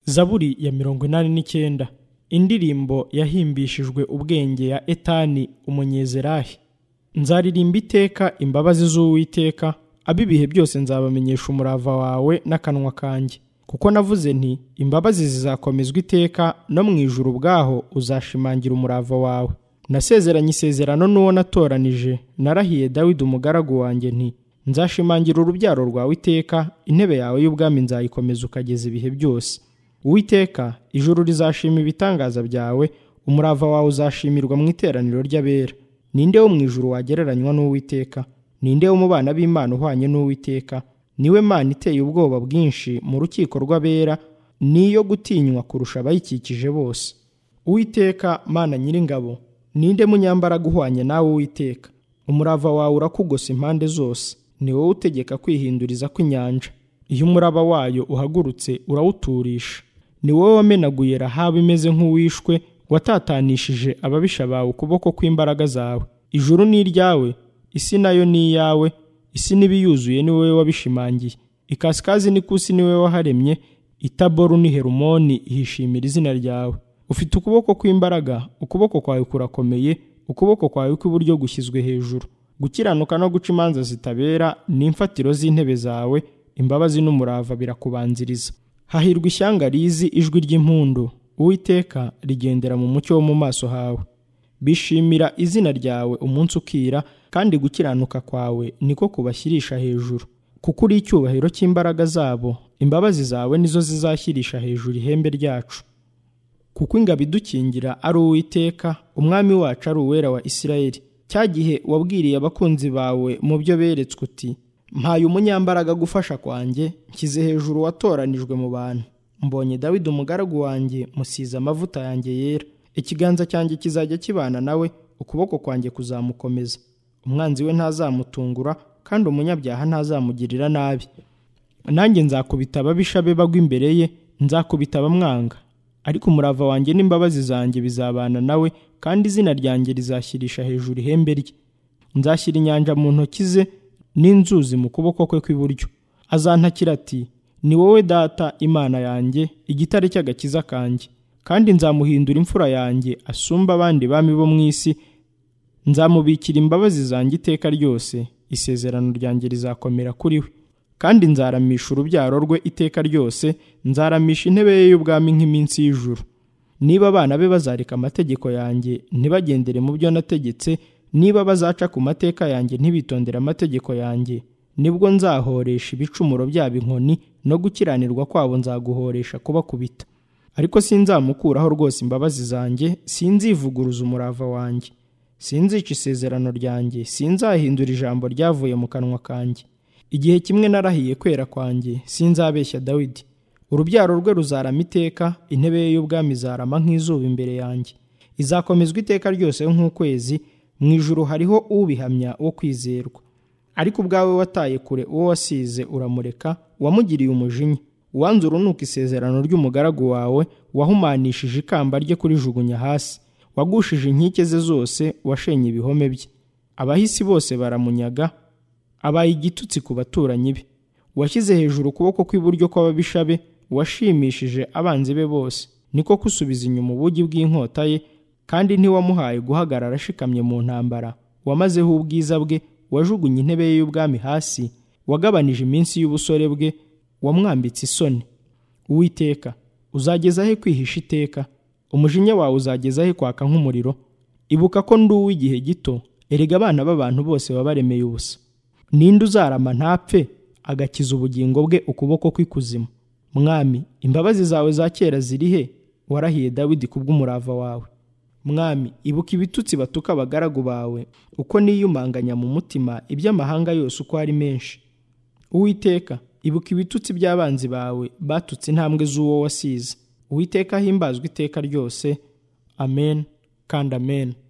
zaburi ya mirongo inani n'icyenda indirimbo yahimbishijwe ubwenge ya etani umunyezerahi nzaririmba iteka imbabazi z'uwiteka ab'ibihe byose nzabamenyesha umurava wawe n'akanwa kanjye kuko navuze nti imbabazi zizakomezwa iteka no mu ijuru ubwaho uzashimangira umurava wawe nasezeranye isezerano n'uwo natoranije narahiye dawidi umugaragu wanjye nti nzashimangira urubyaro rwawe iteka intebe yawe y'ubwami nzayikomeza ukageza ibihe byose uwiteka ijuru rizashima ibitangaza byawe umurava wawe uzashimirwa mu iteraniro ry'abera ninde wo mu ijuru wagereranywa n'uwiteka ninde wo mu bana b'imana uhwanye n'uwiteka niwe mana iteye ubwoba bwinshi mu rukiko rw'abera niyo gutinywa kurusha abayikikije bose uwiteka mana nyir'ingabo ninde munyambaraga uhwanye nawe uwiteka umurava wawe urakugose impande zose ni wowe utegeka kwihinduriza kw'inyanja iyo umuraba wayo uhagurutse urawuturisha ni wowe wamenaguye rahabu imeze nk'uwishwe watatanishije ababisha bawe ukuboko kw'imbaraga zawe ijuru ni iryawe isi nayo ni iyawe isi n'ibiyuzuye ni wowe wabishimangiye ikasikazi n'ikusi ni wowe waharemye itaboru ni herumoni ihishimira izina ryawe ufite ukuboko kw'imbaraga ukuboko kwawe kurakomeye ukuboko kwawe kw'iburyo gushyizwe hejuru gukiranuka no guca imanza zitabera ni imfatiro z'intebe zawe imbabazi n'umurava birakubanziriza hahirwa ishyanga rizi ijwi ry'impundu uwiteka rigendera mu mucyo wo mu maso hawe bishimira izina ryawe umunsi ukira kandi gukiranuka kwawe niko kubashyirisha hejuru kuko uri icyubahiro cy'imbaraga zabo imbabazi zawe nizo zizashyirisha hejuru ihembe ryacu kuko ingabo idukingira ari uwiteka umwami wacu ari uwera wa isirayeli cya gihe wabwiriye abakunzi bawe mu byo beretswe uti mpaye umunyambaraga gufasha kwanjye nshyize hejuru watoranijwe mu bantu mbonye dawidi umugaragu wanjye musize amavuta yanjye yera ikiganza cyanjye kizajya kibana nawe ukuboko kwanjye kuzamukomeza umwanzi we ntazamutungura kandi umunyabyaha ntazamugirira nabi nanjye nzakubita ababisha be bagwa imbere ye nzakubita abamwanga ariko umurava wanjye n'imbabazi zanjye bizabana nawe kandi izina ryanjye rizashyirisha hejuru ihembe rye nzashyira inyanja mu ntoki ze n'inzuzi mu kuboko kwe kw'iburyo azantakira ati ni wowe data imana yanjye igitare cy'agakiza kanjye kandi nzamuhindura imfura yanjye asumba abandi bami bo mu isi nzamubikira imbabazi zanjye iteka ryose isezerano ryanjye rizakomera kuri we kandi nzaramisha urubyaro rwe iteka ryose nzaramisha intebe ye y'ubwami nk'iminsi y'ijuru niba abana be bazareka amategeko yanjye ntibagendere mu byo nategetse niba bazaca ku mateka yanjye ntibitondere amategeko yanjye nibwo nzahoresha ibicumuro byabo inkoni no gukiranirwa kwabo nzaguhoresha kubakubita ariko sinzamukuraho rwose imbabazi zanjye sinzivuguruza umurava wanjye sinzica isezerano ryanjye sinzahindura ijambo ryavuye mu kanwa kanjye igihe kimwe narahiye kwera kwanjye sinzabeshya dawidi urubyaro rwe ruzarama iteka intebe ye y'ubwami izarama nk'izuba imbere yanjye izakomezwa iteka ryose nk'ukwezi mu ijuru hariho ubihamya wo kwizerwa ariko ubwawe wataye kure uwo wasize uramureka wamugiriye umujinya uwanze urunuka isezerano ry'umugaragu wawe wahumanishije ikamba rye kurijugunya hasi wagushije inkike ze zose washenye ibihome bye abahisi bose baramunyaga abaye igitutsi ku baturanyi be washyize hejuru ukuboko kw'iburyo kw'ababisha be washimishije abanzi be bose niko kusubiza inyuma ubugi bw'inkota ye kandi ntiwamuhaye guhagarara ashikamye mu ntambara wamazeho ubwiza bwe wajugunye intebe ye y'ubwami hasi wagabanije iminsi y'ubusore bwe wamwambitse isoni uwiteka uzageza he kwihisha iteka umujinya wawe uzageza he kwaka nk'umuriro ibuka ko ndi uw'igihe gito erega abana b'abantu bose baba baremeye ubusa ninde uzarama ntapfe agakiza ubugingo bwe ukuboko kw'ikuzimu mwami imbabazi zawe za kera ziri he warahiye dawidi kubw'umurava wawe mwami ibuka ibitutsi batuka abagaragu bawe uko niyumanganya mu mutima iby'amahanga yose uko ari menshi uwiteka ibuka ibitutsi by'abanzi bawe batutse intambwe z'uwo wasize uwiteka himbazwa iteka ryose amen kandi amen